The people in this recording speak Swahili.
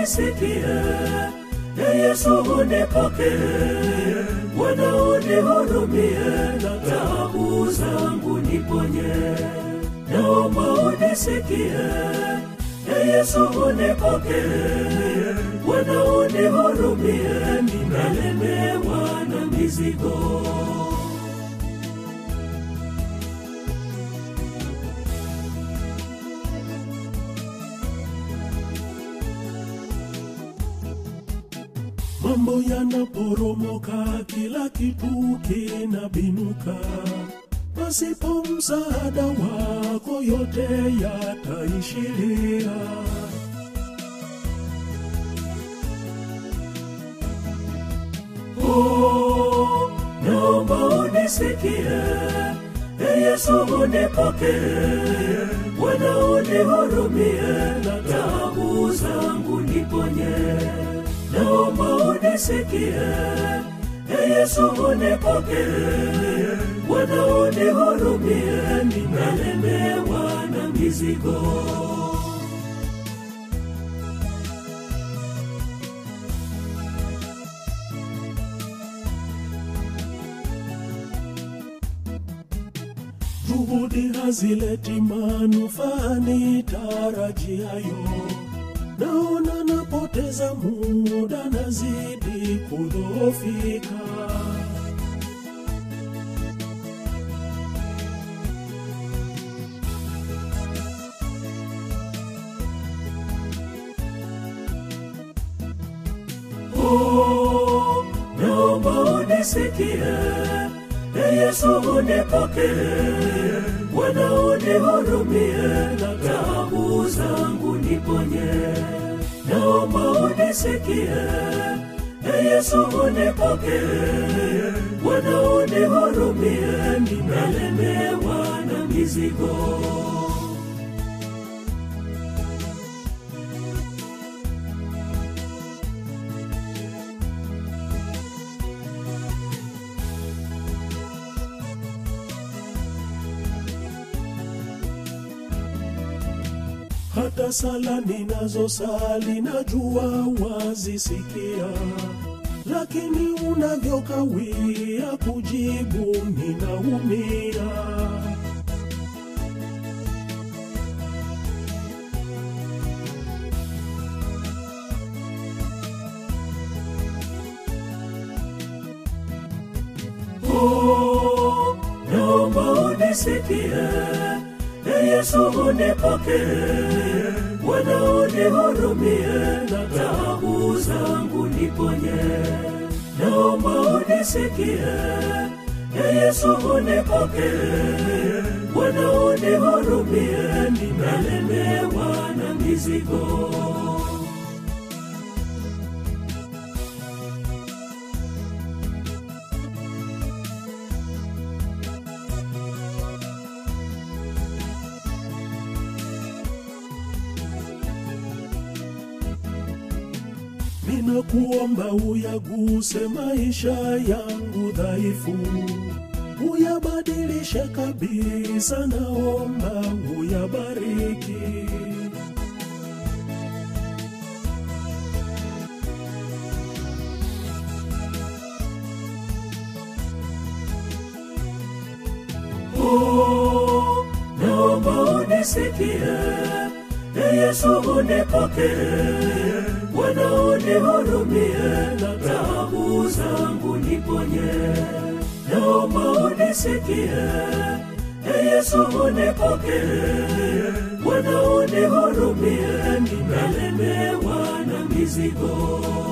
unisikie e Yesu unipokee Bwana unihurumie na taabu zangu niponye naomba unisikie e Yesu unipokee Bwana unihurumie nimelemewa na mizigo mambo yanaporomoka, kila kitu kinabinuka. Pasipo msaada wako, yote yataishiria. Oh, naomba unisikie, e Yesu unipokee, Bwana unihurumie, na taabu zangu niponye naomba unisikie e Yesu unipokee Bwana unihurumie nimelemewa na mizigo juhudi hazileti manufaa nitarajiayo naona napoteza muda, nazidi kudhoofika. Oh, naomba unisikie, e Yesu unipokee, Bwana unihurumie, na taabu zangu niponye naomba unisikie e Yesu unipokee Bwana unihurumie nimelemewa na mizigo hata sala ninazosali najua wazisikia, lakini unavyokawia kujibu ninaumia. Oh, naomba unisikie e Yesu unipokee, Bwana unihurumie, na taabu zangu niponye. Naomba unisikie, e Yesu unipokee, Bwana unihurumie, nimelemewa na mizigo. Ninakuomba uyaguse maisha yangu dhaifu, uyabadilishe kabisa, naomba uyabariki. Oh, naomba unisikie, e Yesu unipokee Bwana unihurumie, na taabu zangu niponye. Naomba unisikie, e Yesu unipokee. Bwana unihurumie, nimelemewa na mizigo.